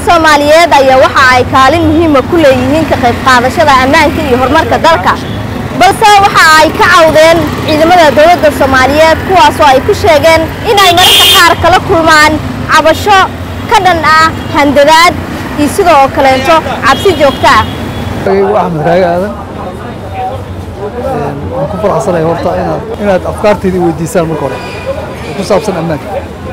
soomaaliyeed ayaa waxa ay kaalin muhiima ku leeyihiin ka qayb qaadashada ammaanka iyo horumarka dalka balse waxa ay ka cawdeen ciidamada dowladda soomaaliyeed kuwaasoo ay ku sheegeen inay mararka qaar kala kulmaan cabasho ka dhan ah handadaad iyo sidoo kaleeto cabsi joogto ah axmed raage aadan waan ku faraxsanahay horta inaad inaad afkaarteydii weydiisaan marka hore oo ku saabsan ammaanka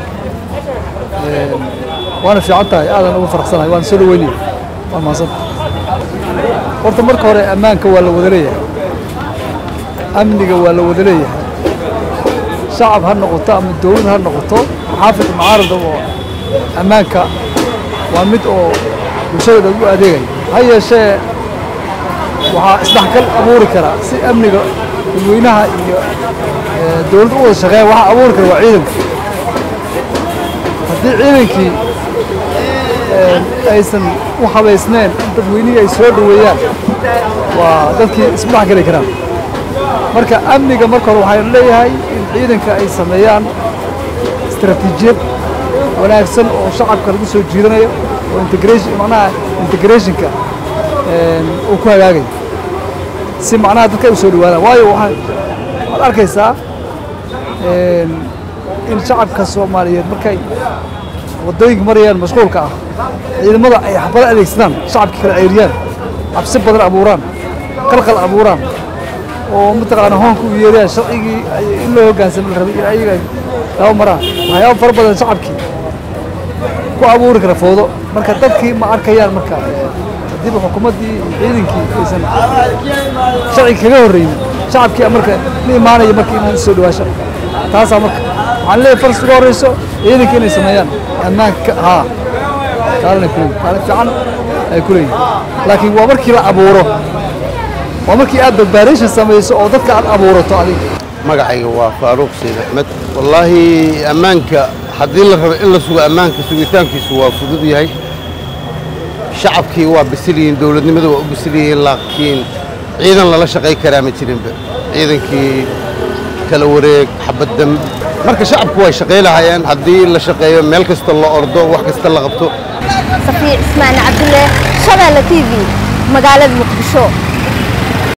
waana fiican tahay aadan ugu faraxsanahay waan soo dhaweynaya waa mahadsan horta marka hore ammaanka waa la wada leeyahay amniga waa la wada leeyahay shacab ha noqoto ama dowlad ha noqoto xaafid mucaarada oo ammaanka waa mid oo bulshada u adeegaya ha yeeshee waxaa isdhexgal abuuri karaa si amniga dadweynaha iyo dowladda u wada shaqeeya waxaa abuuri kara waa ciidanka haddii ciidankii aysan u habaysneen in dadweynihii ay soo dhoweeyaan waa dadkii isma dhexgeli karaan marka amniga marka hore waxaan leeyahay in ciidanka ay sameeyaan istaraatiijiyad wanaagsan oo shacabka lagu soo jiidanayo oo integration macnaha integrationka uu ku hagaagayo si macnaha dadka ay u soo dhawaadaan waayo waxaa waxaad arkaysaa in shacabka soomaaliyeed markay waddooyinka marayaan mashquulka ah ciidamada ay xabado adeegsadaan shacabka kala ceyriyaan cabsi badan abuuraan qalqal abuuraan oo mataqaana hoonka u yeerayaan sharcigii in loo hoggaansamo la rabay in ayaga laba maraan waxyaaba fara badan shacabkii ku abuuri kara foodo marka dadkii ma arkayaan marka haddiiba xukuumaddii iyo ciidankii aysan sharciga kaga horreynin shacabkii marka la imaanaya marka inaan soo dhawaasho taasaa marka waxaan leeyahay faras uga horreyso ciidanka inay sameeyaan ammaanka haa kaalin ay kuleeyihin kaalin fiican ay ku leeyihin laakiin waa markii la abuuro waa markii aad badbaadation samayso oo dadka aad abuurato adiga magacayga waa faaruuq sayd axmed wallaahi ammaanka haddii la rabo in la sugo ammaanka sugitaankiisu waa fudud yahay shacabkii waa bisil yihiin dowladnimada waa u bisil yihiin laakiin ciidan lala shaqay karaa ma jirinba ciidankii kala wareeg xabaddam marka shacabku way shaqay lahaayeen haddii la shaqeeyo meel kasta la ordo wax kasta la qabto safiic ismaan cabdulle shabeelle t v magaalada muqdisho